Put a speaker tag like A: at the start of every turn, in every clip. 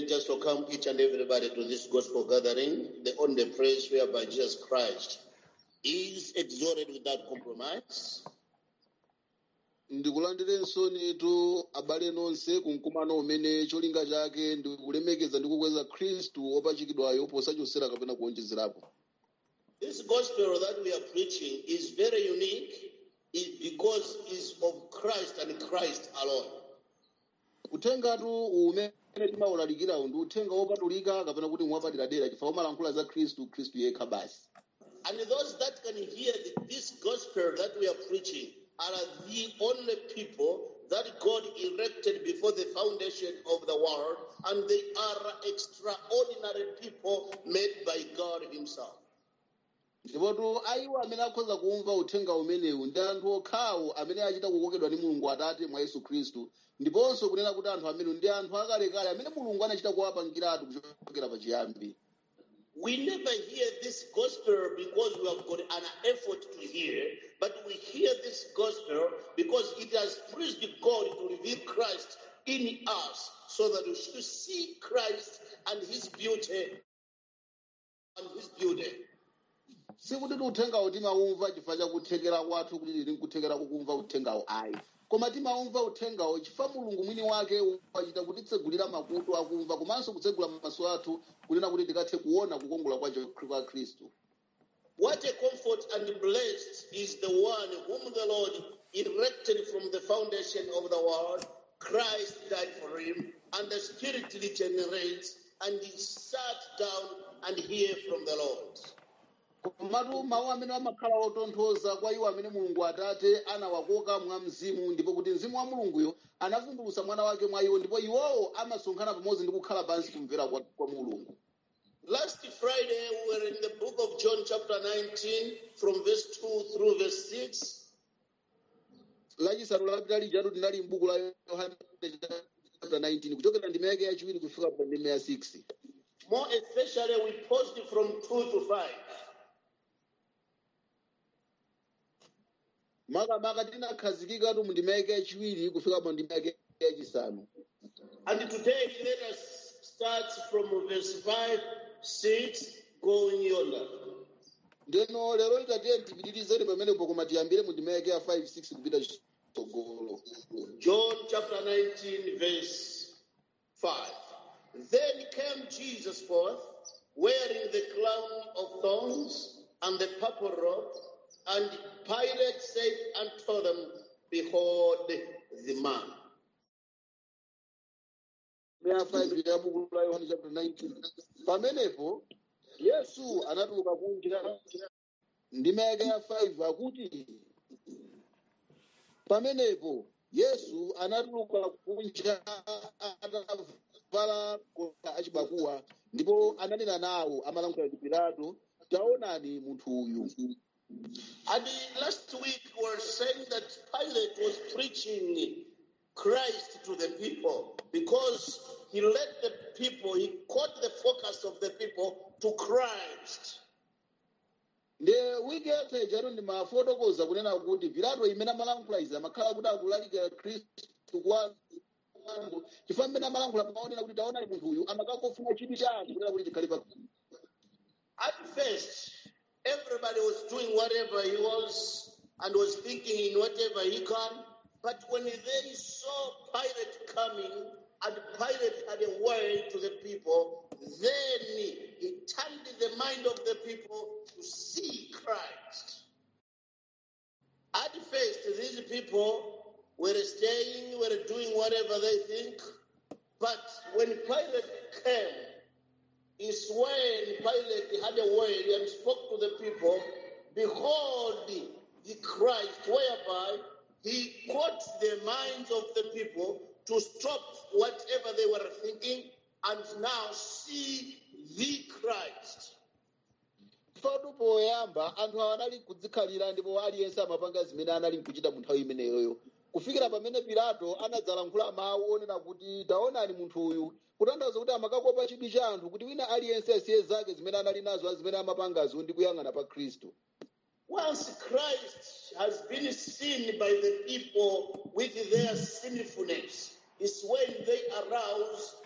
A: me just welcome each and everybody to this gospel gathering, the only place whereby Jesus Christ is exalted without compromise.
B: ndikulandirenso nitu abale nonse kumkumano umene cholinga chake ndi kulemekeza ndi kukweza khristu opachikidwayo posachosera kapena kuonjezerapo
A: This gospel that we are preaching is very unique is because it's of Christ and Christ alone.
B: uthengatu umene timawulalikirawo ndi uthenga wopatulika kapena kuti mwapaderadera chifukwa umalankhula za khristu khristu yekha basi
A: And those that can hear the, this gospel that we are preaching are the only people that God erected before the foundation of the world, and they are extraordinary people made by God Himself.
B: ndipotu aiwo amene akhoza kumva uthenga umenewu ndi anthu okhawo amene achita kukokedwa ndi mulungu atate mwa yesu khristu ndiponso kunena kuti anthu amenewo ndi anthu akalekale amene mulungu anachita kuwapangiratu kuchokera pachiyambi
A: We never hear this gospel because we have got an effort to hear, but we hear this gospel because it has pleased God to reveal Christ in us so that we should see Christ and His beauty and His beauty.
B: sikuti uthengawo timaumva chifukwa cha kuthekera kwathu kuti tili nkuthekera kukumva uthengawo ayi koma timaumva uthengawo chifukwa mulungu mwini wake wachita kutitsegulira makutu akumva komanso kutsegula maso athu kunena kuti tikathe kuona kukongola kwacho kwa khristu
A: What a comfort and blessed is the one whom the Lord erected from the foundation of the world. Christ died for him, and the Spirit regenerates, and he sat down and hear from the Lord.
B: komatu mawu amene amakhala otonthoza kwa iwo amene mulungu atate anawakoka mwa mzimu ndipo kuti mzimu wa mulunguyo anavumbulutsa mwana wake mwa iwo ndipo iwowo amasonkhana pamodzi ndi kukhala pansi kumvera kwa, kwa mulungu
A: Last Friday, we were in the book of John, chapter 19, from verse 2 through verse 6.
B: lachisanu lapita lijatu tinali m'buku la yohane chapter 19 kuchokera ndime yake yachiwiri kufika pa ndime ya 6
A: More especially, we paused from 2 to 5.
B: makamaka tinakhazikikatu mu ndime yake yachiwiri kufika pa ndime yake yachisanu
A: And today, let us start from verse 5, 6, going yonder.
B: ndeno lero itatiye tipitirizeni pamenepo koma tiyambire mu ndime yake ya 5 6 kupita chitsogolo
A: John chapter 19, verse 5. Then came Jesus forth, wearing the crown of thorns and the purple robe, and Pilate said unto them, Behold the man.
B: ya 5 ya buku la yohane chapter 19 pamenepo yesu anatuluka kunja ndime yake ya 5 akuti pamenepo yesu anatuluka kunja atavala kota achibakuwa ndipo ananena nawo amalankhula ndi pilato taonani munthu uyu
A: And last week we were saying that Pilate was preaching Christ to the people because he led the people, he caught the focus of the people to Christ.
B: nde wiki yathe chatu ndimafotokoza kunena kuti pilato imene amalankhula izi amakhala kuti akulalikira khristu kwa anthu chifukwa mmene amalankhula pamaonera kuti taonani munthu uyu amakakofuna chidwi cha anthu kunena kuti chikhale pa
A: At first, everybody was doing whatever he was and was thinking in whatever he can. But when they saw Pilate coming and Pilate had a word to the people, then he turned the mind of the people to see Christ. At first, these people were staying, were doing whatever they think. But when Pilate came, is when Pilate had a word and spoke to the people, behold the Christ, whereby he caught the minds of the people to stop whatever they were thinking and now see the Christ.
B: fatu poyamba anthu awa anali kudzikhalira ndipo aliyense amapanga zimene anali nkuchita mu nthawi imeneyoyo kufikira pamene pilato anadzalankhula mawu onena kuti taonani munthu uyu kutanthauza kuti amakakopa chidwi cha anthu kuti wina aliyense asiye zake zimene anali nazo zimene amapangazo ndi kuyang'ana pa khristu
A: Once Christ has been seen by the people with their sinfulness, is when they arouse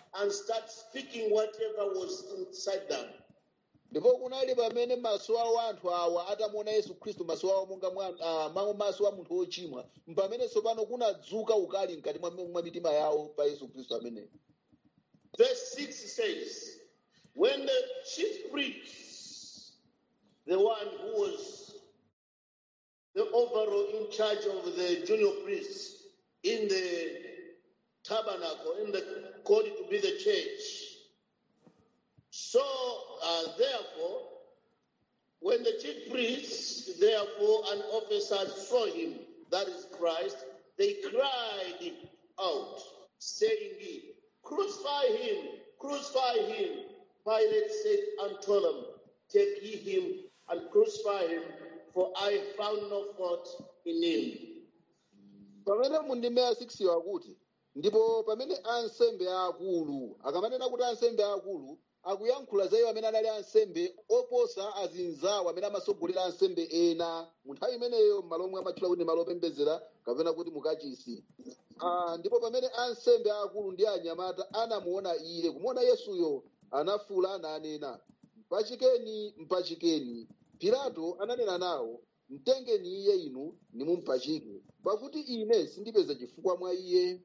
A: and start speaking whatever was inside them.
B: ndipo kunali pamene maso awo anthu awa atamuona yesu khristu maso awo monga mwa- ah, mwa maso a munthu wochimwa mpamene tsopano kunadzuka ukali mkati mwa mwa mitima yawo pa yesu khristu ameneyo
A: Verse 6 says, When the chief priest, the one who was the overall in charge of the junior priests in the tabernacle, in the called to be the church. So, uh, therefore, when the chief priests, therefore, and officers saw him, that is Christ, they cried out, saying, Crucify him, crucify him. Pilate said unto them, Take ye him and crucify him, for I found no fault in him.
B: pamene mundime ya 6 yo akuti ndipo pamene ansembe aakulu akamanena kuti ansembe aakulu akuyankhula za iwo amene anali ansembe oposa azinzawo amene amasogolera ansembe ena mu nthawi imeneyo m'malo omwe amatchula kuti malo opembedzera kapena kuti mukachisi Ah, ndipo pamene ansembe aakulu ndi anyamata anamuona iye kumuona yesuyo anafuula nanena mpachikeni mpachikeni pilato ananena nawo mtengeni iye inu nimumpachike pakuti ine sindipeza chifukwa mwa iye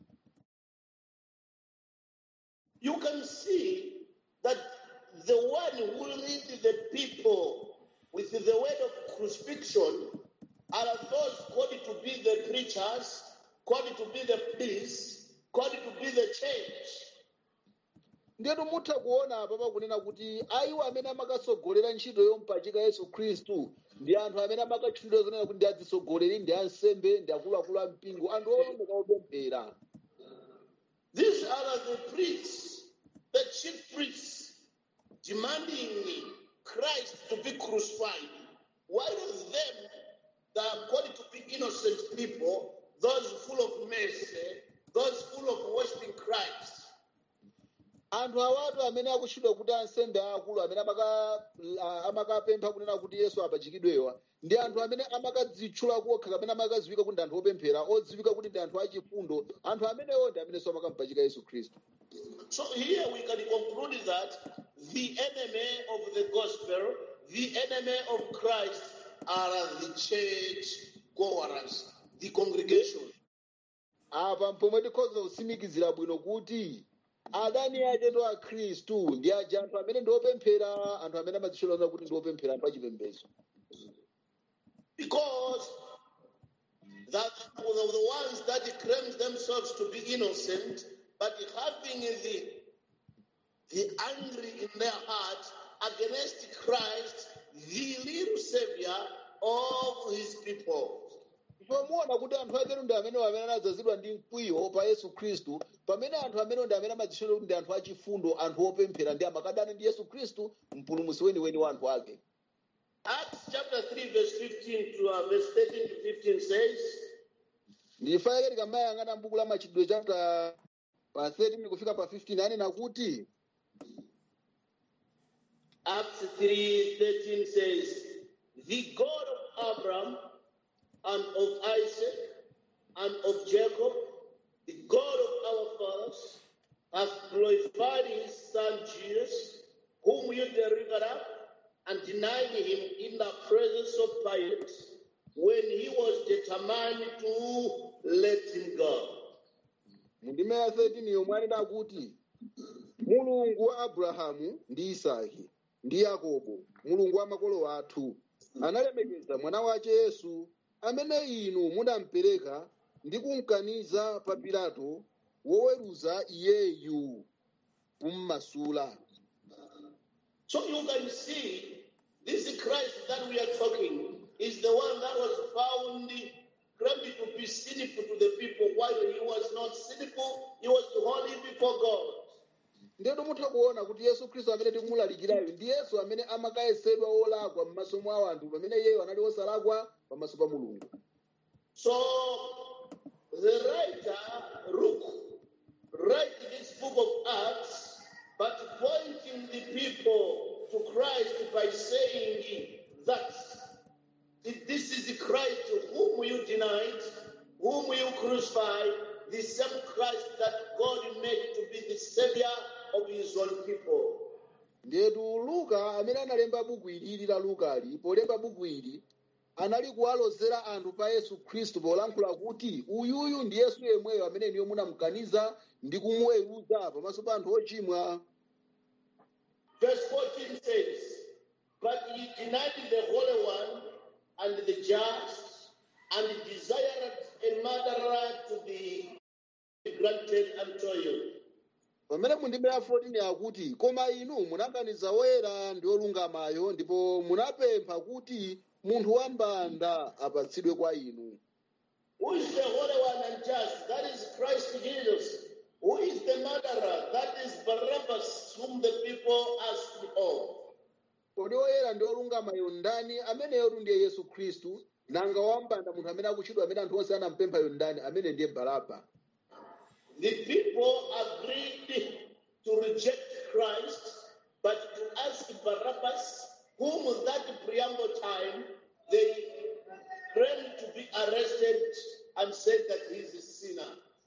A: You can see that the one who leads the people with the word of crucifixion are those called to be the preachers, called to be the priests, called to be the church.
B: ndiyetu mutha kuona apa pakunena kuti aiwo amene amakasogolera ntchito yompachika yesu khristu ndi anthu amene amakatchulidwa zonena kuti ndi azisogoleri ndi ansembe ndi akuluakulu a mpingo anthu olondoka opemphera
A: These are the priests, the chief priests, demanding Christ to be crucified. While them that are called to be innocent people, those full of mercy, those full of worshiping Christ,
B: anthu awatu amene akutchedwa kuti ansembe aakulu amene amaka- a- amakapempha kunena kuti yesu apachikidwewa ndi anthu amene amakadzitchula kokha kapena amakadziwika kuti ndi anthu opemphera odziwika kuti ndi anthu achifundo anthu amenewo ndi amenenso amakampachika yesu khristu
A: So here we can conclude that the enemy of the gospel, the enemy of Christ are the church goers, the congregation.
B: apa mpomwe tikhoza kutsimikizira bwino kuti adani achetu a khristu ndi aja anthu amene ndi opemphera anthu amene amadzitchula kuti ndi opemphera anthu achipembedzo
A: Because that were the ones that claimed themselves to be innocent, but having the, the angry in their heart against Christ, the little savior of his people.
B: pomuona kuti anthu aketu ndi amene amene anadzazidwa ndi mkwiyo pa yesu khristu pamene anthu amene ndi amene amadzitchula kuti ndi anthu achifundo anthu opemphera ndi amakadana ndi yesu khristu mpulumutsi weniweni wa anthu ake
A: Acts chapter 3, verse 15 to uh, verse 13 to 15 says,
B: ndifake tikamayang'ana m'buku la machitidwe chapter pa 13 kufika pa 15 anena kuti
A: Acts 3:13 says, The God of Abraham and of Isaac and of Jacob, the God of our fathers, hath glorified his son Jesus, whom you delivered up and denied him in the presence of Pilate when he was determined to let him go.
B: mundime ya 13 yomwe anena kuti mulungu wa abrahamu ndi isake ndi yakobo mulungu wa makolo athu analemekeza mwana wace yesu amene inu munampereka ndi kumkaniza pa pilato woweruza iyeyu kummasula
A: So you can see this Christ that we are talking is the one that was found claimed to be sinful to the people while he was not sinful, he was holy before God.
B: ndetu mutha kuona kuti yesu khristu amene tikumulalikirayo ndi yesu amene amakayesedwa olakwa m'maso mwa anthu pamene iyeyo anali osalakwa pamaso pa mulungu
A: So the writer Luke write this book of Acts, but pointing the people to Christ by saying that this is the Christ whom you denied, whom you crucified, the same Christ that God made to be the Savior of his own people.
B: ndetu luka amene analemba buku ilili la lukali polemba buku ili anali kuwalozera anthu pa yesu khristu polankhula kuti uyuyu ndi yesu yemweyo amene niyo munamukaniza ndi kumuweruza pamaso pa anthu ochimwa
A: Verse 14 says, But ye denied the Holy One and the just, and desired a murderer to be granted unto you.
B: pamene mundime ya 14 akuti koma inu munakaniza woyera ndi olungamayo ndipo munapempha kuti munthu wambanda apatsidwe kwa inu
A: Who is the Holy One and just? That is Christ Jesus. Who is the murderer? That is Barabbas, whom the people asked of.
B: kodi woyera ndi olungamayo ndani ameneyotu ndiye yesu khristu nanga wambanda munthu amene akutchedwa amene anthu onse anampemphayo ndani amene ndiye baraba
A: The people agreed to reject Christ, but to ask Barabbas, whom that preamble time they claimed to be arrested and said that he is a sinner.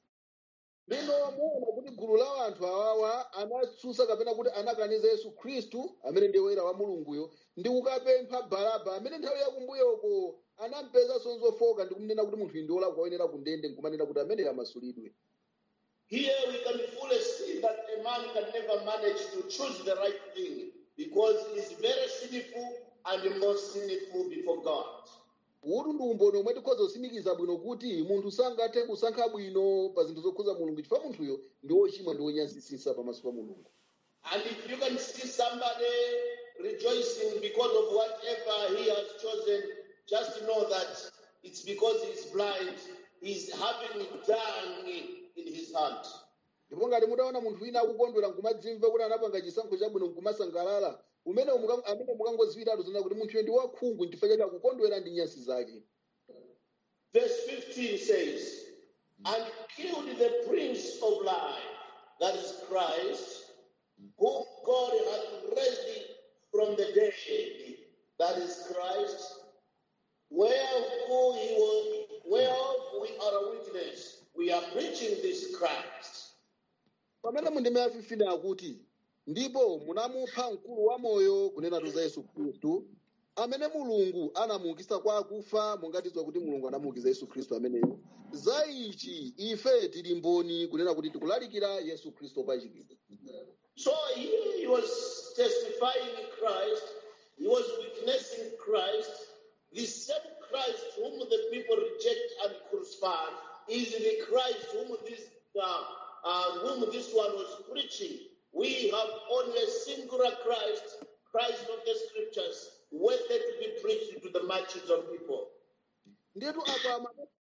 B: lino muona kuti gulu la anthu awawa anatsutsa kapena kuti anakaniza yesu khristu amene ndiye woyera wa mulunguyo ndi kukapempha baraba amene nthawi yakumbuyoko anampezanso zofoka ndi kumunena kuti munthu ndi wolakwa woyenera ku ndende nkumanena kuti ameneyo amasulidwe
A: Here we can fully see that a man can never manage to choose the right thing because he's very sinful and more sinful before God.
B: utu ndi umboni omwe tikhoza kusimikiza bwino kuti munthu sangathe kusankha bwino pa zinthu zokhuza mulungu chifukwa munthuyo ndi wochimwa ndi wonyansisisa pamaso pa mulungu
A: And if you can see somebody rejoicing because of whatever he has chosen, just know that it's because he's blind. He's having dung in his hand.
B: ndipo ngati mutaona munthu wina akukondwera nkumadzimva kuti anapanga chisankho chabwino nkumasangalala umene muka- amene mukangoziwiratu zina kuti munthuyo ndi wakhungu chifukwa chake akukondwera ndi nyansi zake
A: Verse 15 says, And killed the Prince of Life, that is Christ, whom God hath raised from the dead, that is Christ, wherefore he was, whereof we are a witness. We are preaching this Christ.
B: pamene mundime ya 15 akuti ndipo munamupha mkulu wa moyo kunenatu za yesu khristu amene mulungu anamuukitsa kwa akufa mongatidziwa kuti mulungu anamuukitsa yesu khristu ameneyo za ichi ife tili mboni kunena kuti tikulalikira yesu khristu opachikidwa
A: So here he was testifying Christ, he was witnessing Christ. The same Christ whom the people reject and crucify is the Christ whom this uh, uh, whom this one was preaching. We have only a singular Christ, Christ of the scriptures, worthy to be preached to the masses of people.
B: ndetu apa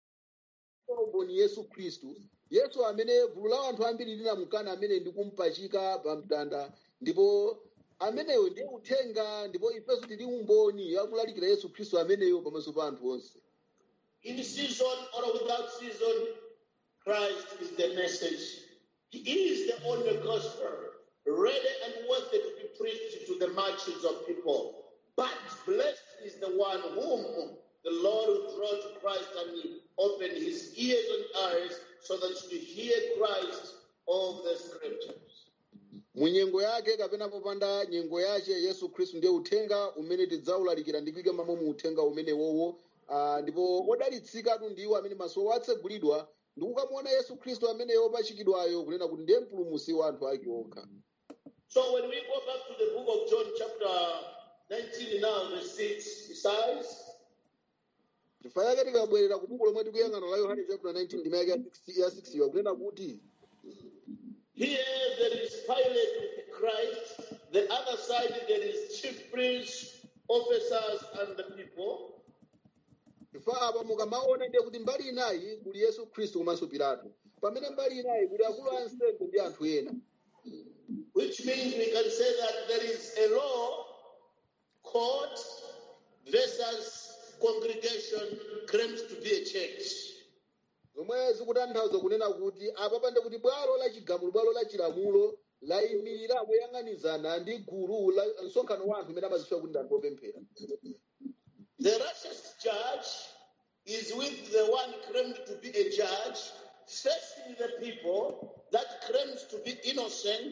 B: umboni yesu khristu yesu amene gulu la anthu ambiri linamukana amene ndi kumpachika pa mtanda ndipo ameneyo ndiye uthenga ndipo ifenso tili umboni yakulalikira yesu khristu ameneyo pamaso pa anthu onse
A: In season or without season, Christ is the message. He is the only gospel, ready and worthy to be preached to the masses of people. But blessed is the one whom the Lord will draw to Christ and open his ears and eyes so that you hear Christ of the scriptures.
B: mu nyengo yake kapena popanda nyengo yace yesu khristu ndiye uthenga umene tidzawulalikira ndi kuyika mamo mu uthenga umenewowo Ah, ndipo odalitsikatu ndiwo amene maso awo atsegulidwa ndi kukamuona yesu khristu ameneyo opachikidwayo kunena kuti ndiye mpulumutsi wa anthu ake okha
A: So when we go back to the book of John, chapter 19, now, verse 6, besides,
B: chifukwa chake tikabwerera ku buku lomwe tikuyang'ana la yohane chapter 19 ndima yake ya 6 ya 6 iwa kunena kuti
A: Here there is Pilate with Christ. The other side there is chief priests, officers, and the people.
B: chifukwa apa mukamaona ndiye kuti mbali inayi kuli yesu khristu komanso pilato pamene mbali inayi kuli akulu a ansembe ndi anthu ena
A: Which means we can say that there is a law, court, versus congregation claims to be a church.
B: zomwe zikutanthauza kunena kuti apa pande kuti bwalo la chigamulo bwalo la chilamulo layimirira moyang'anizana ndi gulu la msonkhano wa anthu imene amazitchula kuti ndi anthu opemphera
A: The righteous judge is with the one claimed to be a judge, facing the people that claims to be innocent,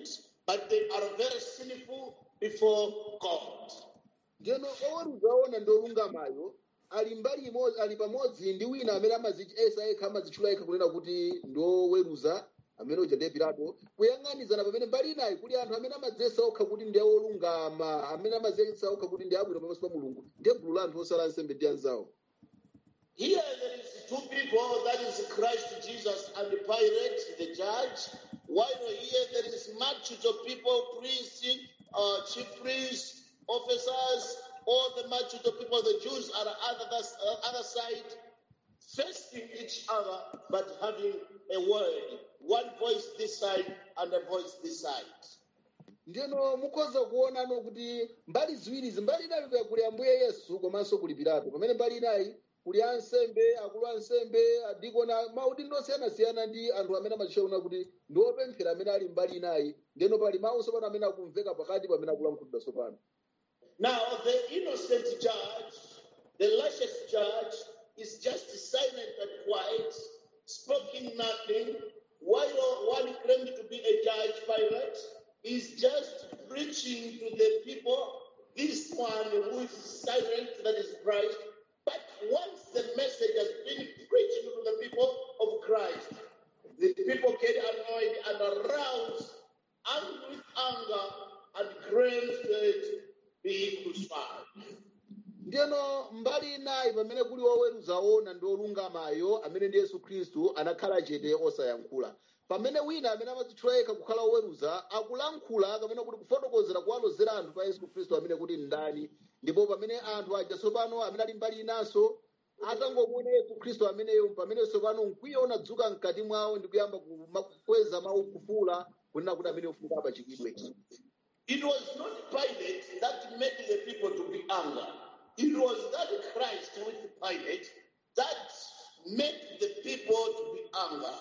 A: but they are very sinful before God.
B: ndiyeno oweruza ona ndi olungamayo ali mbali imodzi ali pamodzi ndi wina amene amaziyesa yekha amazitchula yekha kunena kuti ndi oweruza amene uja ndiye pilato kuyang'anizana pamene mbali inayi kuli anthu amene amadziyesa okha kuti ndi olungama amene amadziyesa okha kuti ndi abwino pamaso pa mulungu ndiye gulu la anthu osala nsembe ndi anzawo
A: Here there is two people, that is Christ Jesus and Pilate, the judge. While here there is multitudes of people, priests, uh, chief priests, officers, all the multitude of people, the Jews are other, uh, other side, facing each other, but having a word. One voice this side and a voice this side.
B: ndiyeno mukhoza kuonano kuti mbali ziwirizi mbali inayi kuli ambuye yesu komanso kuli pilato pamene mbali inayi kuli ansembe akulu ansembe adikona maudindo osiyanasiyana ndi anthu amene amachitchauna kuti ndi opemphera amene ali mbali inayi ndiyeno pali mawu sopano amene akumveka pakati pamene akulankhulidwa sopano
A: Now, the innocent judge, the luscious judge, is just silent and quiet, speaking nothing, while one claimed to be a judge, Pilate, is just preaching to the people. This one who is silent, that is Christ. But once the message has been preached to the people of Christ, the people get annoyed and aroused, angry with anger, and claims that be crucified.
B: ndiyeno mbali inayi pamene kuli oweruza ona ndi olungamayo amene ndi yesu khristu anakhala chete osayankhula pamene wina amene amadzitchula yekha kukhala oweruza akulankhula kapena kuti kufotokozera kuwalozera anthu pa yesu khristu amene kuti ndani ndipo pamene anthu aja tsopano amene ali mbali inanso atangomuona yesu khristu ameneyo pamene tsopano mkwiyo unadzuka mkati mwawo ndi kuyamba kuma- kukweza mawu kufuula kunena kuti amene ufunika apachikidwe
A: It was not Pilate that made the people to be angry. It was that Christ with Pilate that made the people to be angry.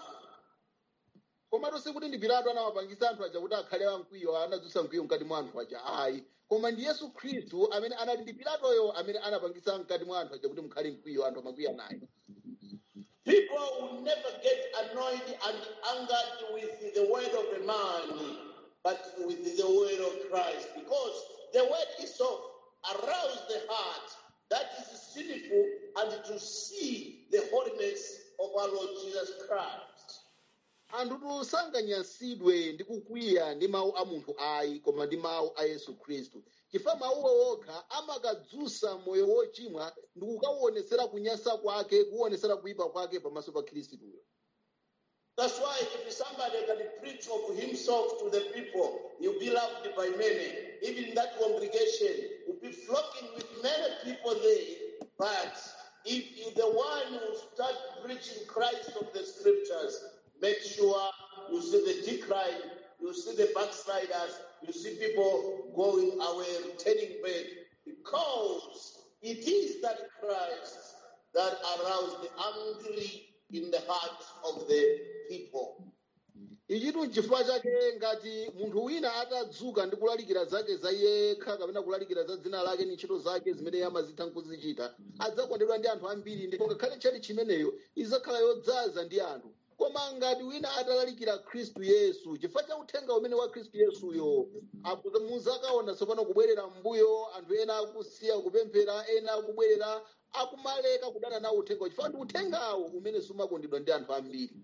B: komatu sikuti ndi pilato anawapangisa anthu aja kuti akhale wamkwiyo anadzutsa mkwiyo mkati mwa anthu aja ayi koma ndi yesu khristu amene anali ndi pilatoyo amene anapangisa mkati mwa anthu aja kuti mukhale mkwiyo anthu amakwiya naye
A: People will never get annoyed and angered with the word of a man, but with the word of Christ. Because the word itself aroused the heart that is sinful and to see the holiness of our Lord Jesus Christ.
B: anthu sanganyansidwe ndi kukwiya ndi mawu a munthu ayi koma ndi mawu a yesu khristu chifukwa mawuwo okha amakadzutsa moyo wochimwa ndi kukawonesera kunyasa kwake kuwonesera kuyipa kwake pamaso pa khristuyo
A: That's why if somebody can preach of himself to the people, he'll be loved by many. Even that congregation will be flocking with many people there. But if you the one who start preaching Christ of the scriptures, make sure you see the decline, you see the backsliders, you see people going away, returning back, because it is that Christ that aroused the angry in the hearts of the people.
B: ichitu n'chifukwa chake ngati munthu wina atadzuka ndi kulalikira zake za yekha kapena kulalikira za dzina lake ndi ntchito zake zimene iye amazitha nkuzichita adzakondedwa ndi anthu ambiri ndipo ngakhale tchali chimeneyo izakhala yodzaza ndi anthu koma ngati wina atalalikira khristu yesu chifukwa cha uthenga umene wa khristu yesuyo apo- muzakaona tsopano kubwerera mbuyo anthu ena akusiya kupemphera ena akubwerera akumaleka kudana nawo uthengawo chifukwa ndi uthengawo umene sumakondedwa ndi anthu ambiri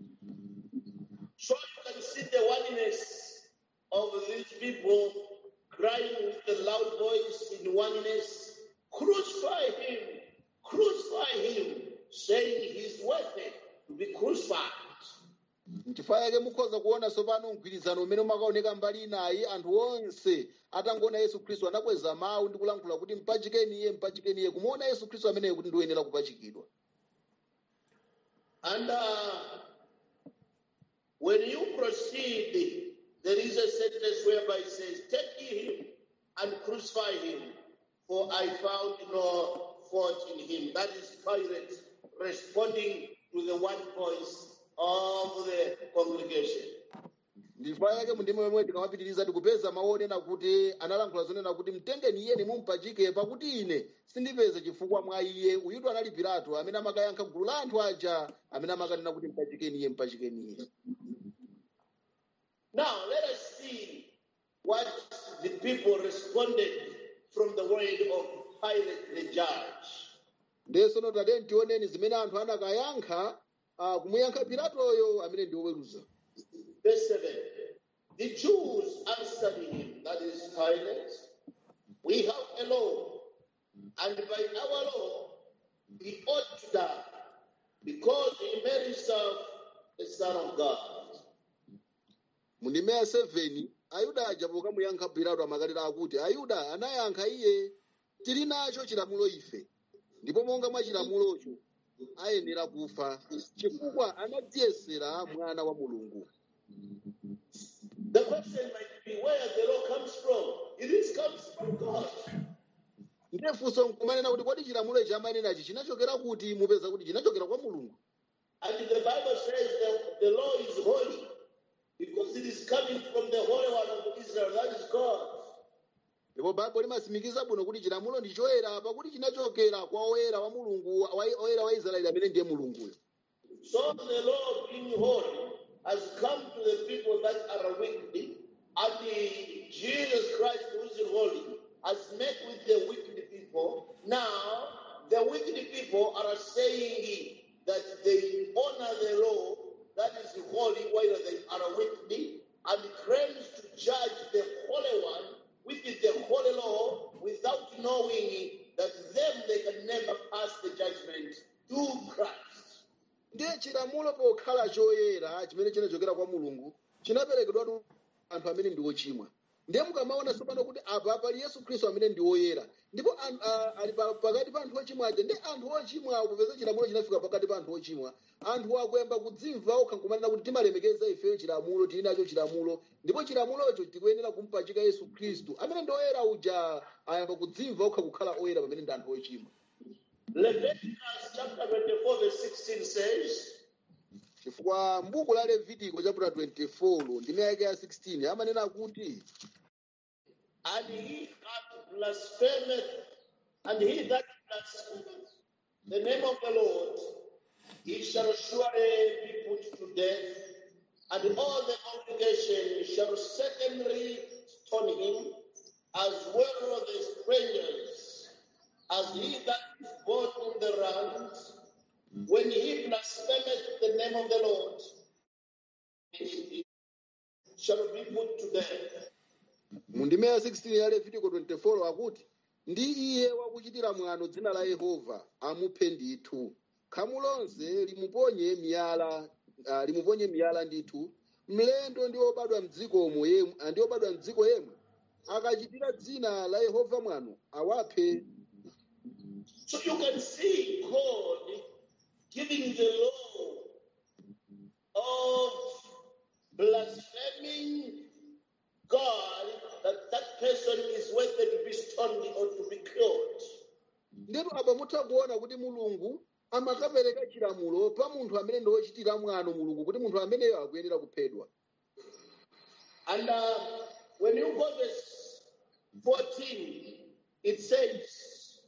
A: So you can see the oneness of these people crying with a loud voice in oneness, crucify him, crucify him, saying he's worthy to be crucified.
B: nchifukwa yake mukhoza kuona tsopano mgwirizano umene umakaoneka mbali inayi anthu onse atangoona yesu khristu anakweza mawu ndi kulankhula kuti mpachikeni iye mpachikeni iye kumuona yesu khristu ameneyo kuti ndiwoyenera kupachikidwa
A: And uh, when you proceed, there is a sentence whereby it says, Take ye him and crucify him, for I found no fault in him. That is Pilate responding to the one voice of the congregation.
B: ndifukwa yake mundime momwe tikamapitiriza tikupeza mawu onena kuti analankhula zonena kuti mtengeni iye nimumpachike pakuti ine sindipeza chifukwa mwa iye uyutu anali pilato amene amakayankha gulu la anthu aja amene amakanena kuti mpachikeni iye mpachikeni iye
A: Now, let us see what the people responded from the word of Pilate the judge.
B: ndesono tadeni tioneni zimene anthu anakayankha ah, kumuyankha pilatoyo amene ndi woweruza
A: Verse 7 The Jews answered him, that is Pilate, we have a law, and by our law he ought to die, because he made himself the Son of God.
B: mu ndime ya 7 ayuda aja pokamuyankha pilato amakalira akuti ayuda anayankha iye tili nacho chilamulo ife ndipo monga mwa chilamulocho ayenera kufa chifukwa anadziyesera mwana wa mulungu
A: The question might be where the law comes from. It is comes from God.
B: ndiye funso nkumanena kuti kodi chilamulo ichi amanenachi chinachokera kuti mupeza kuti chinachokera kwa mulungu
A: And the Bible says that the law is holy because it is coming from the Holy One of Israel, that is God.
B: ndipo baibulo limatsimikiza bwino kuti chilamulo ndi choyera pakuti chinachokera kwa oyera wa mulungu wa- oyera wa israeli amene ndiye mulunguyo
A: So the law being holy has come to the people that are wicked, and the Jesus Christ, who is holy, has met with the wicked people. Now, the wicked people are saying that they honor the law that is holy while they are wicked, and claims to judge the Holy One with the holy law without knowing that them they can never pass the judgment to Christ.
B: ndiye chilamulo pokhala choyera chimene chinachokera kwa mulungu chinaperekedwa anthu amene ndi ochimwa ndiye mukamaona tsopano kuti apa pali yesu khristu amene ndi woyera ndipo an- a- ali pa- pakati pa anthu ochimwa aja ndi anthu ochimwa popeza chilamulo chinafika pakati pa anthu ochimwa anthu akuyamba kudzimva okha nkumanena kuti timalemekeza ifeyo chilamulo tili nacho chilamulo ndipo chilamulocho tikuyenera kumpachika yesu khristu amene ndi oyera uja ayamba kudzimva okha kukhala oyera pamene ndi anthu ochimwa
A: Leviticus chapter 24, verse 16 says,
B: chifukwa mbuku la levitiko chapter 24 ndime yake ya 16 amanena kuti
A: And he that blasphemeth, and he that blasphemeth the name of the Lord, he shall surely be put to death, and all the congregation shall certainly stone him, as well the strangers, as he that is born in the land, when he blasphemeth the name of the Lord, he shall be put to death.
B: mu ndime ya 16 ya levitiko 24 akuti ndi iye wakuchitira mwano dzina la yehova amuphe ndithu khamu lonse limuponye miyala ah, limuponye miyala ndithu mlendo ndi wobadwa mdzikomo yemwe ah, ndi wobadwa mdziko yemwe akachitira dzina la yehova mwano awaphe
A: So you can see God giving the law of blaspheming God that that person is worthy to be stoned or to be killed.
B: ndithu apa mutha kuona kuti mulungu amakapereka chilamulo pa munthu amene ndi wochitira mwano mulungu kuti munthu ameneyo akuyenera kuphedwa
A: And uh, when you go verse 14, it says,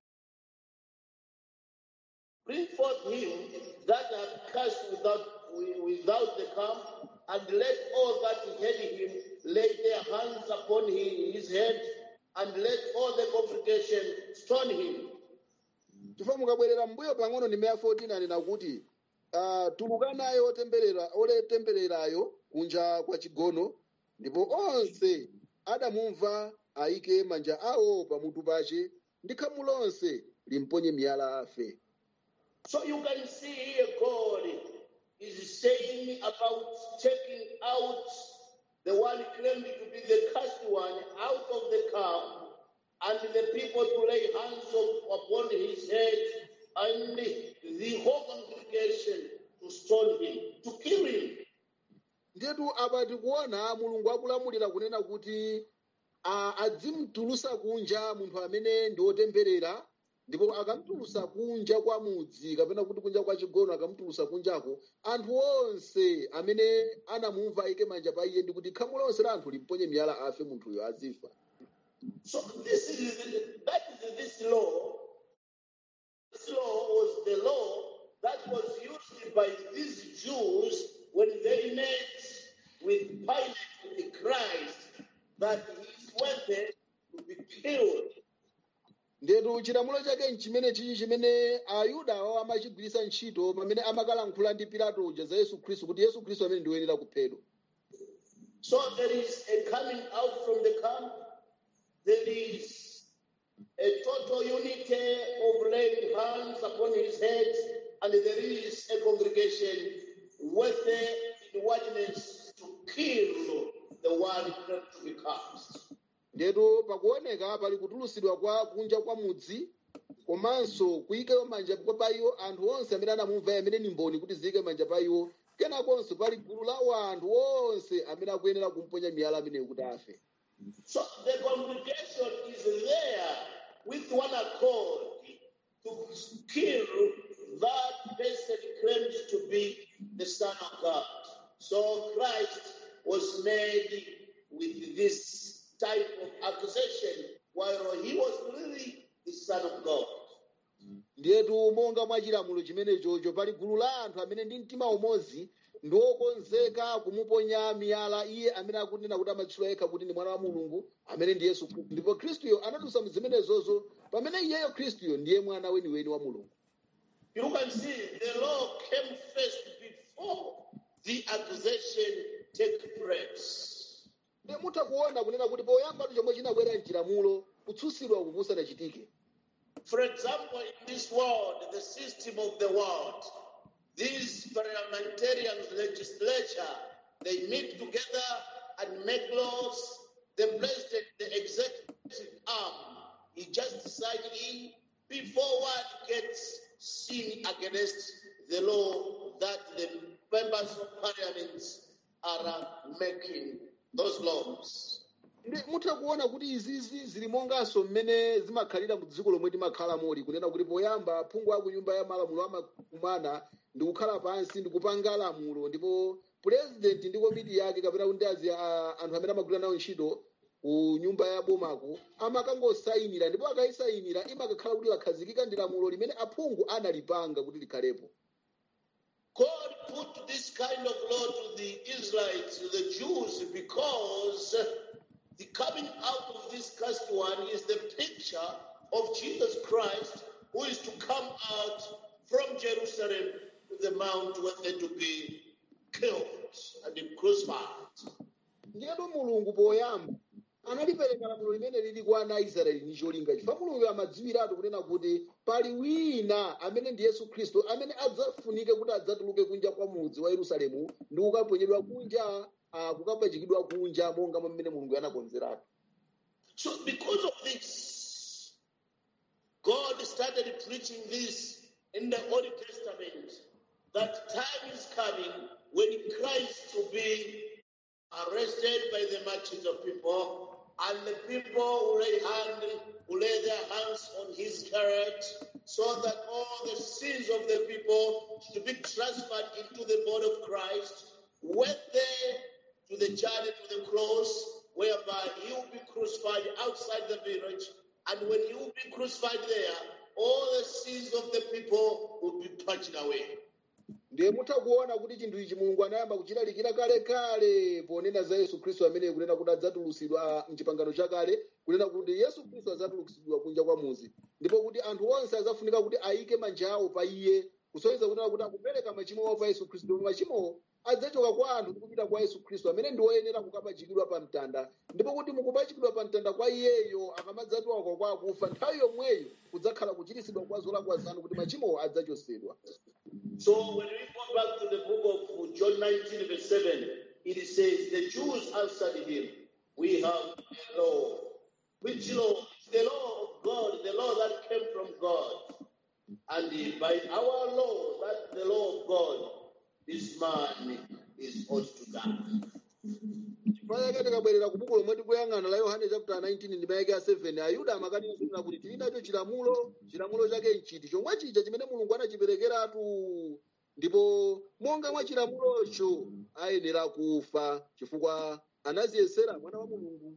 A: Bring forth him that hath cast without, without the camp, and let all that heard him lay their hands upon hi- his head, and let all the congregation stone him.
B: chifukwa mukabwerera mbuyo pang'ono ndi meya 14 anena kuti uh, tulukanayo otemberera oletembererayo kunja kwa chigono ndipo onse adamumva ayike manja awo pamutu pace ndi khamu lonse limponye miyala afe
A: So you can see here God is saying about taking out the one claimed to be the cursed one out of the camp and the people to lay hands of, upon his head and the whole congregation to stone him, to kill him.
B: ndetu apa tikuona mulungu akulamulira kunena kuti a- adzimtulusa kunja munthu amene ndi wotemberera ndipo akamtulusa kunja kwa mudzi kapena kuti kunja kwa chigono akamtulusa kunjako anthu onse amene anamumva ayike manja pa iye ndi kuti khamu lonse la anthu limponye miyala afe munthuyo azifa
A: So this is that is this law. This law was the law that was used by these Jews when they met with Pilate, with Christ, that he is worthy to be killed.
B: ndetu chilamulo chake nchimene chichi chimene ayuda awo amachigwiritsa ntchito pamene amakalankhula ndi pilato uja za yesu khristu kuti yesu khristu amene ndi woyenera kuphedwa
A: So there is a coming out from the camp. There is a total unity of laying hands upon his head, and there is a congregation worthy in readiness to kill the one not to be cast.
B: ndetu pakuoneka pali kutulusidwa kwa kunja kwa mudzi komanso kuyika manja kwa pa iwo anthu onse amene anamumva amene ni mboni kuti ziyike manja pa iwo kenakonso pali gulu la anthu onse amene akuyenera kumponya miyala ameneyo kuti afe
A: So the congregation is there with one accord to kill that person claims to be the Son of God. So Christ was made with this type of accusation while he was really the Son of God.
B: ndiyetu monga mwa chilamulo chimenechocho pali gulu la anthu amene ndi mtima umodzi ndi wokonzeka kumuponya miyala iye amene akunena kuti amatchula yekha kuti ndi mwana wa mulungu amene ndi yesu khristu ndipo khristuyo anatusa mzimenezozo pamene iyeyo khristuyo ndiye mwana weniweni wa mulungu
A: You can see the law came first before the accusation take place.
B: ndiye mutha kuona kunena kuti poyambatu chomwe chinabwera mchilamulo kutsutsidwa kusanachitike
A: For example, in this world, the system of the world, these parliamentarians, legislature, they meet together and make laws. The president, the executive arm, he just decided in before one gets sin against the law that the members of parliament are uh, making those laws.
B: ndi mutha kuona kuti izizi zili monganso mmene zimakhalira mu dziko lomwe timakhala moli kunena kuti poyamba aphungu aku nyumba ya malamulo amakumana ndi kukhala pansi ndi kupanga lamulo ndipo purezidenti ndi komiti yake kapena kuti azi a- anthu amene amagwira nawo ntchito ku nyumba ya bomako amakangosayinira ndipo akayisayinira imakakhala kuti lakhazikika ndi lamulo limene aphungu analipanga kuti likhalepo
A: God put this kind of law to the Israelites, to the Jews, because the coming out of this cursed one is the picture of Jesus Christ, who is to come out from Jerusalem to the mount where they to be killed and crucified.
B: ndiyetu mulungu poyamba analipereka lamulo limene lili kwa ana a israeli ndi cholinga chifukwa mulungu amadziwiratu kunena kuti pali wina amene ndi yesu khristu amene adzafunike kuti adzatuluke kunja kwa mudzi wa yerusalemu ndi kukaponyedwa kunja ah, kukapachikidwa kunja monga mwa mmene mulungu anakonzeratu
A: So, because of this, God started preaching this in the Old Testament that time is coming when Christ will be arrested by the multitude of people, and the people will lay, hand, will lay their hands on his carrot, so that all the sins of the people should be transferred into the body of Christ, went there to the journey to the cross, whereby he will be crucified outside the village, and when he will be crucified there, all the sins of the people will be purged away.
B: ndiye mutha kuona kuti chinthu ichi mulungu anayamba kuchilalikira kalekale ponena za yesu khristu amene kunena kuti adzatulusidwa mchipangano chakale kunena kuti yesu khristu adzatulusidwa kunja kwa muzi ndipo kuti anthu onse adzafunika kuti ayike manja awo pa iye kusonyeza kunena kuti akupereka machimo awo pa yesu khristu ndipo machimowo adzachoka kwa anthu ndi kupita kwa yesu khristu amene ndi woyenera kukapachikidwa pa mtanda ndipo kuti mukupachikidwa pa mtanda kwa iyeyo akamadzatuluka kwa akufa nthawi yomweyo kudzakhala kuchiritsidwa kwa zolakwa zanu kuti machimowo adzachosedwa
A: So when we go back to the book of John 19, verse 7, it says, The Jews answered him, We have a law. Which law? It's the law of God, the law that came from God. And by our law, that the law of God, this man is ought to die.
B: chifukwa chake tikabwerera ku buku lomwe tikuyang'ana la yohane chapter 19 ndi mayake a 7 ayuda amakaniza kunena kuti tili nacho chilamulo chilamulo chake nchiti chomwe chija chimene mulungu anachiperekeratu ndipo monga mwa chilamulocho ayenera kufa chifukwa anaziyesera mwana wa mulungu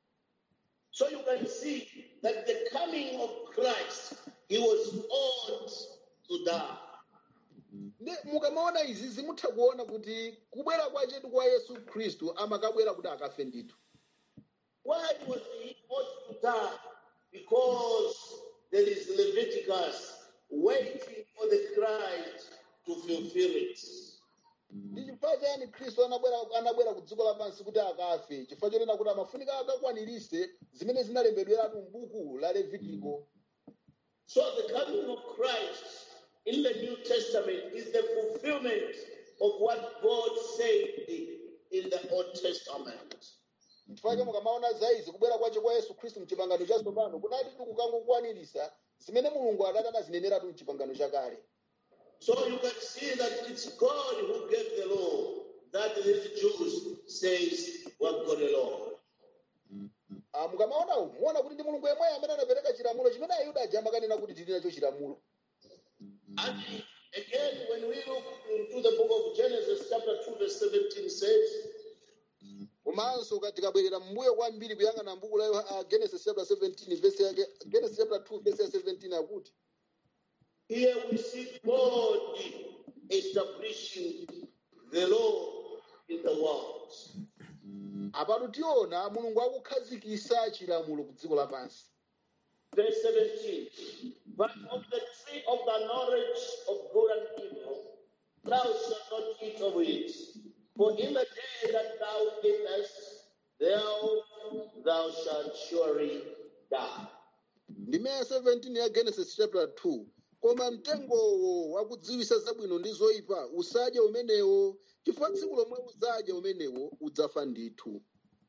A: So you can see that the coming of Christ, he was ought to die.
B: ndi mukamaona izi zimutha kuona kuti kubwera kwachetu kwa yesu khristu amakabwera kuti akafe ndithu
A: why was he ought to die? Because there is Leviticus waiting for the Christ to fulfill it.
B: ndi chifukwa chani khristu anabwera anabwera ku dziko lapansi kuti akafe chifukwa chonena kuti amafunika akakwanirise zimene zinalembedweratu m'buku la levitiko
A: So the coming of Christ in the New Testament is the fulfillment of what God said in the Old Testament.
B: chifukwa chomwe mukamaona zaizi kubwera kwace kwa yesu khristu mchipangano chatsopano kunati tikukangokwanirisa zimene mulungu adati anazineneratu mchipangano chakale
A: So you can see that it's God who gave the law that these Jews says we've got a law.
B: Ah, mukamaona umu muona kuti ndi mulungu yemweyo amene anapereka chilamulo chimene ayuda aja amakanena kuti tili nacho chilamulo
A: And again, when we look into the book of Genesis, chapter 2, verse 17 says,
B: komanso ka- tikabwerera mbuyo kwambiri kuyang'ana mbuku la Yoha- ah, genesis chapter 17 verse yake genesis chapter 2 verse ya 17 akuti
A: Here we see God establishing the law in the world.
B: apatu tiona mulungu akukhazikisa chilamulo ku dziko lapansi
A: Verse 17. But of the tree of the knowledge of good and evil, thou shalt not eat of it. For in the day that thou eatest, thereof thou shalt surely die.
B: ndime ya 17 ya genesis chapter 2 koma mtengowo wakudziwisa zabwino ndi zoyipa usadye umenewo chifukwa tsiku lomwe udzadya umenewo udzafa ndithu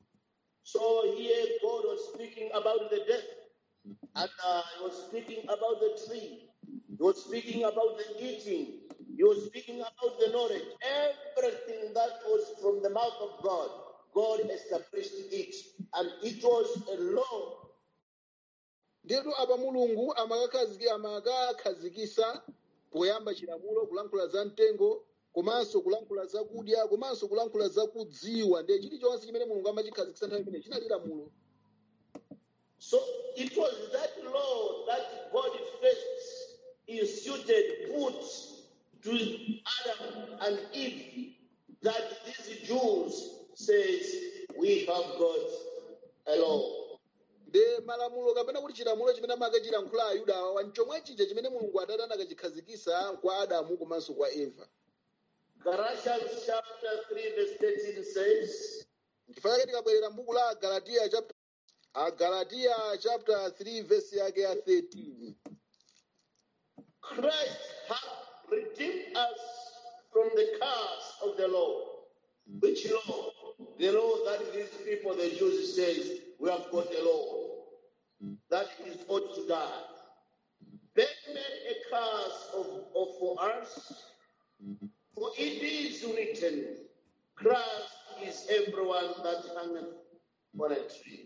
A: So here God was speaking about the death, and uh, he was speaking about the tree. He was speaking about the eating. He was speaking about the knowledge. Everything that was from the mouth of God, God established it, and it was a law.
B: ndetu apa mulungu amakakhaziki- amakakhazikisa poyamba chilamulo kulankhula za mtengo komanso kulankhula za kudya komanso kulankhula za kudziwa ndiye chilichonse chimene mulungu amachikhazikisa nthawi imene chinali lamulo
A: So it was that law that God first instituted, put to Adam and Eve, that these Jews says we have got a law.
B: nde malamulo kapena kuti chilamulo chimene amakachilankhula ayuda awa nchomwe chija chimene mulungu adati anakachikhazikisa kwa adamu komanso kwa eva
A: Galatians chapter 3, verse 13 says,
B: chifukwa chake tikabwerera m'buku la agalatiya chapter agalatiya chapter 3 verse yake ya 13
A: Christ hath redeemed us from the curse of the law. Which law? The law that these people, the Jews, says, we have got a law that is ought to die. They made a curse of, of for us, for it is written, Christ is everyone that hangeth on a tree.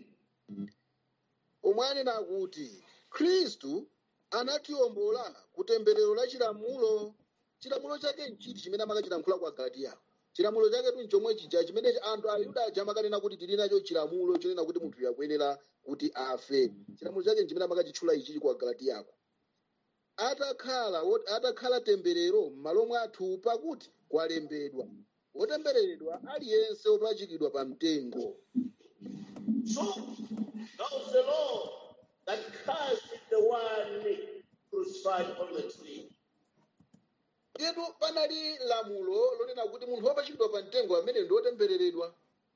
B: omwe anena kuti khristu anatiwombola ku temberero la chilamulo chilamulo chake nchiti chimene amakachilankhula kwa agalatiyawo chilamulo chaketu nchomwe chija chimene anthu ayuda aja amakanena kuti tili nacho chilamulo chonena kuti munthu yakuyenera kuti afe chilamulo chake nchimene amakachitchula ichichi kwa agalatiyawo atakhala wot- atakhala temberero m'malo mwathu pakuti kwalembedwa wotembereredwa aliyense wopachikidwa pa mtengo
A: So that was the law that Christ is the one crucified on the tree.
B: Yetu panali lamulo lonena kuti munthu wopachikidwa pa mtengo amene ndi wotembereredwa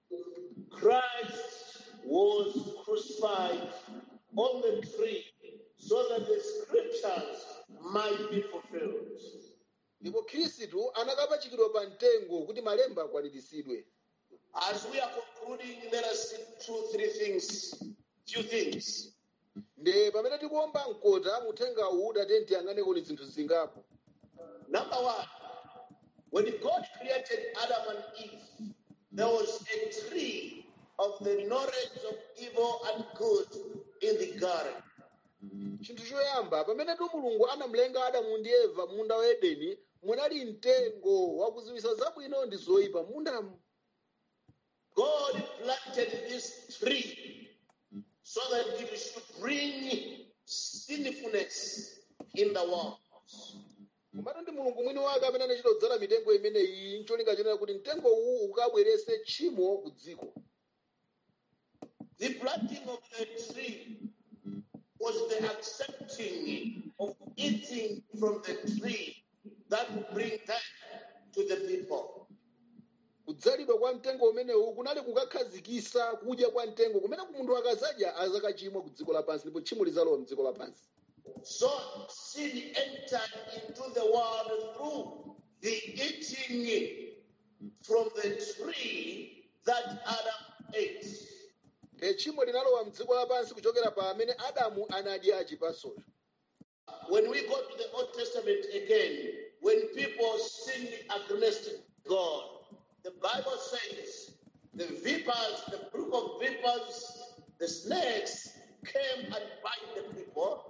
A: Christ was crucified on the tree so that the scriptures might be fulfilled.
B: ndipo khristu anakapachikidwa pa mtengo kuti malemba akwaniritsidwe
A: As we are concluding, let us see two, three things, few things.
B: nde pamene tikuomba mkota muthenga uwu udatenti tiyang'aneko ni zinthu zingapo
A: Number one, when God created Adam and Eve, there was a tree of the knowledge of evil and good in the garden.
B: chinthu choyamba pamene tu mulungu anamlenga adamu ndi eva munda wa edeni munali mtengo wakuziwisa zabwino ndi zoyipa mundamu
A: God planted this tree so that it should bring sinfulness in the world.
B: komatu ndi mulungu mwini wake amene anachita kudzala mitengo imeneyi ncholinga chonena kuti mtengo uwu ukabwerese tchimo ku dziko
A: The planting of the tree was the accepting of eating from the tree that would bring death to the people.
B: kudzalidwa kwa mtengo umenewu kunali kukakhazikisa kudya kwa mtengo kumene munthu akazadya azakachimwa ku dziko lapansi ndipo tchimo lizalowa mdziko lapansi
A: So sin entered into the world through the eating from the tree that Adam ate.
B: e tchimo linalowa mdziko lapansi kuchokera pa amene adamu anadya chipatsocho
A: When we go to the Old Testament again, when people sin against God, the Bible says the vipers, the group of vipers, the snakes came and bite the people.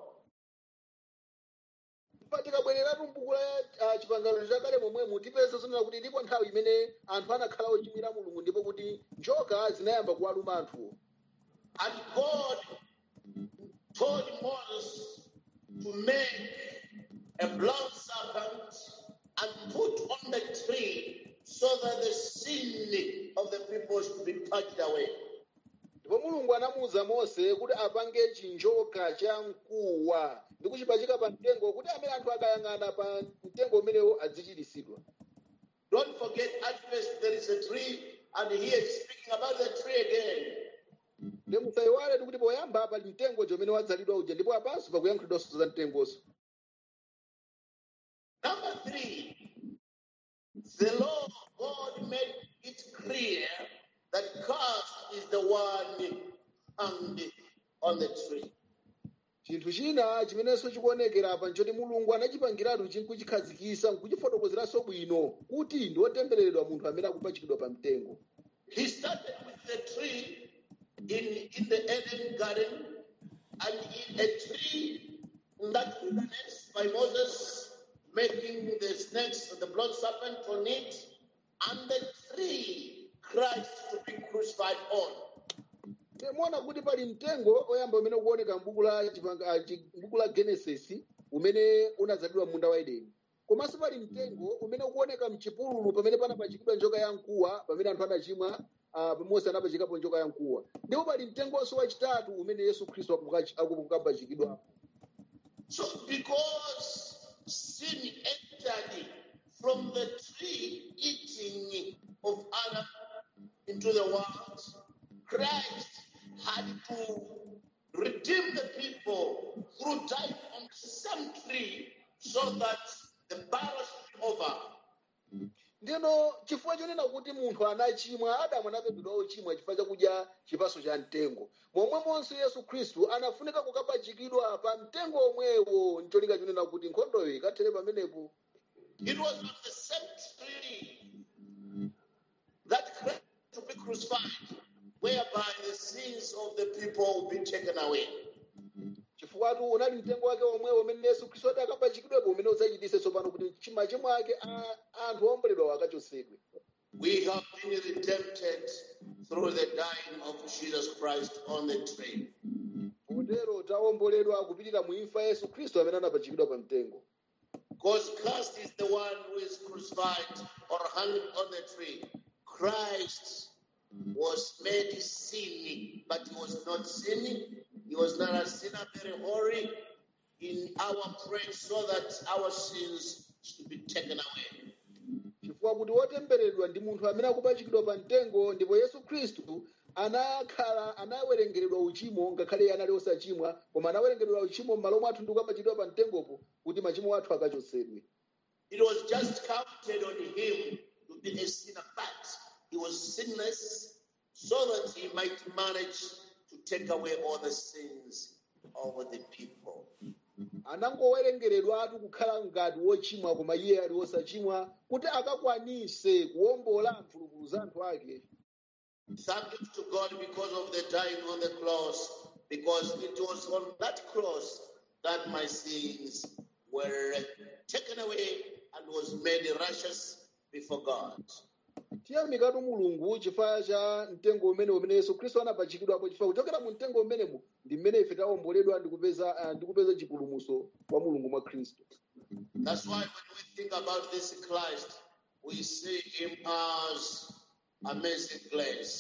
B: pa tikabwereratu mbuku la ah, chipangano chakale momwemo tipeza zonena kuti ndipo nthawi imene anthu anakhala ochimwira mulungu ndipo kuti njoka zinayamba kuwaluma anthuwo
A: And God told Moses to make a bronze serpent and put on the tree so that the sin of the people should be purged away.
B: ndipo mulungu anamuwuza mose kuti apange chinjoka cha mkuwa ndi kuchipachika pa mtengo kuti amene anthu akayang'ana pa mtengo umenewo adzichiritsidwa
A: Don't forget, at first there is a tree, and here he's speaking about the tree again.
B: ndi musayiwale kuti poyamba pali mtengo umene wadzalidwa uja ndipo apanso pakuyankhulidwanso za mtengoso
A: Number three, the law of God made it clear that Christ is the one hanged on the tree.
B: chinthu china chimenenso chikuonekera apa nchoti mulungu anachipangiratu chikuchikhazikisa nkuchifotokozeranso bwino kuti ndi wotembereredwa munthu amene akupachikidwa pa mtengo
A: He started with the tree in, in the Eden garden, and in a tree that wilderness by Moses, making the snakes, the blood serpent on it, and the tree Christ to be crucified on.
B: muona kuti pali mtengo oyamba umene ukuoneka m'buku la chipanga- ah, chi- m'buku la genesis umene unadzalidwa munda wa edeni komanso pali mtengo umene ukuoneka mchipululu pamene panapachikidwa njoka ya mkuwa pamene anthu anachimwa ah, mose anapachikapo njoka ya mkuwa ndipo pali mtengonso wachitatu umene yesu khristu akukachi- akukapachikidwapo
A: So, because sin entered from the tree eating of Adam into the world, Christ had to redeem the people through dying on the same tree so that the battle should be over.
B: ndino chifukwa chonena kuti munthu anachimwa adamu anapedwa ochimwa chifukwa chakudya chipatso cha mtengo momwemonso yesu khristu anafunika kukapachikidwa pa mtengo omwewo ncholinga chonena kuti nkhondoyo ikathere pamenepo
A: It was on the same tree that Christ to be crucified, whereby the sins of the people will be taken away.
B: chifukwa unali mtengo wake omwewo umene yesu khristu ati akapachikidwepo umene udzachitise tsopano kuti machimo ake a- anthu omboledwa akachotsedwe
A: We have been redempted through the dying of Jesus Christ on the tree.
B: potero tawomboledwa kupitira mu imfa ya yesu khristu amene anapachikidwa pa mtengo
A: Because Christ is the one who is crucified or hung on the tree. Christ was made sin, but he was not sinning. He was not a sinner, very holy in our praise, so that our sins should be taken away.
B: chifukwa kuti wotembereredwa ndi munthu amene akupachikidwa pa mtengo ndipo yesu khristu anakhala anawerengeredwa uchimo ngakhale iye anali osachimwa koma anawerengeredwa uchimo m'malo mwathu ndi kukapachikidwa pa mtengopo kuti machimo athu akachotsedwe
A: It was just counted on him to be a sinner, but he was sinless so that he might manage to take away all the sins of the people.
B: anangowerengeredwa atu kukhala ngati wochimwa koma iye ali wosachimwa kuti akakwanise kuwombola mphulupulu za anthu ake
A: Thank you to God because of the dying on the cross, because it was on that cross that my sins were taken away and was made righteous before God.
B: tiyamikatu mulungu chifukwa cha mtengo umene umene yesu khristu anapachikidwapo chifukwa kuchokera mu mtengo umenemo ndi mmene ife tawomboledwa ndi kupeza ah, ndi kupeza chipulumuso kwa mulungu mwa khristu
A: That's why when we think about this Christ, we see him as amazing grace.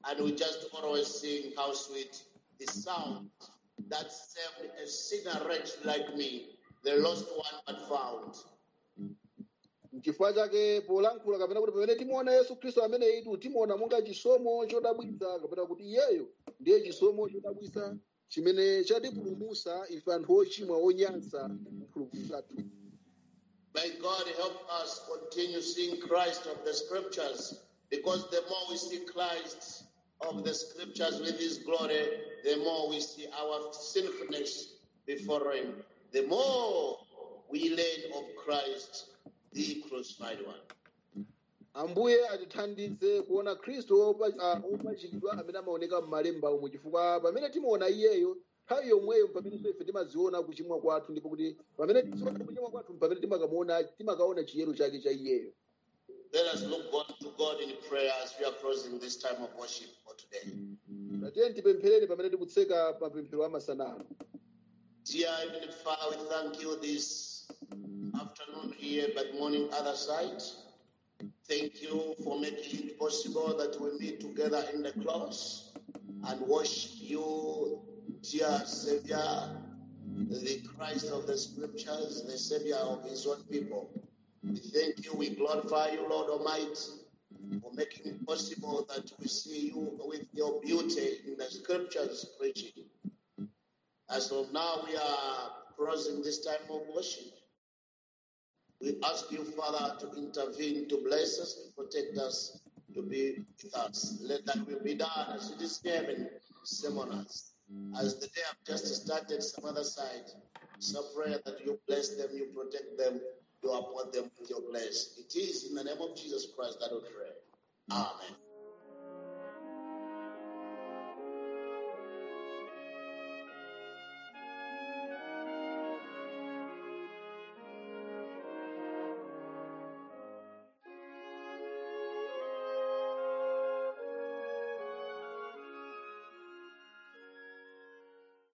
A: and we just always sing how sweet the sound that saved a sinner wretch like me, the lost one but found.
B: n'chifukwa chake polankhula kapena kuti pamene timuona yesu khristu amene itu timuona monga chisomo chodabwitsa kapena kuti iyeyo ndiye chisomo chodabwitsa chimene chatipulumutsa ife anthu ochimwa onyansa mphulupulu zathu
A: May God help us continue seeing Christ of the scriptures because the more we see Christ of the scriptures with his glory, the more we see our sinfulness before him, the more we learn of Christ, the crucified one.
B: ambuye atithandize kuona khristu opa- ah, opachikidwa amene amaoneka m'malemba omwe chifukwa pamene timuona iyeyo nthawi yomweyo pamene ife timaziona kuchimwa kwathu ndipo kuti pamene tiziona kuchimwa kwathu pamene timakamuona timakaona chiyero chake cha iyeyo
A: Let us look God to God in prayer as we are closing this time of worship for today.
B: tatiye tipemphereni pamene tikutseka mapemphero amasana
A: Dear Heavenly Father, we thank you this afternoon here, but morning other side. Thank you for making it possible that we meet together in the cross and worship you, dear Savior, the Christ of the Scriptures, the Savior of His own people. We thank you, we glorify you, Lord Almighty, for making it possible that we see you with your beauty in the Scriptures preaching. As of now, we are closing this time of worship. We ask you, Father, to intervene, to bless us, to protect us, to be with us. Let that will be done as it is in heaven, same on us. As the day have just started, some other side, some prayer that you bless them, you protect them, you uphold them with your bless. It is in the name of Jesus Christ that we pray. Amen.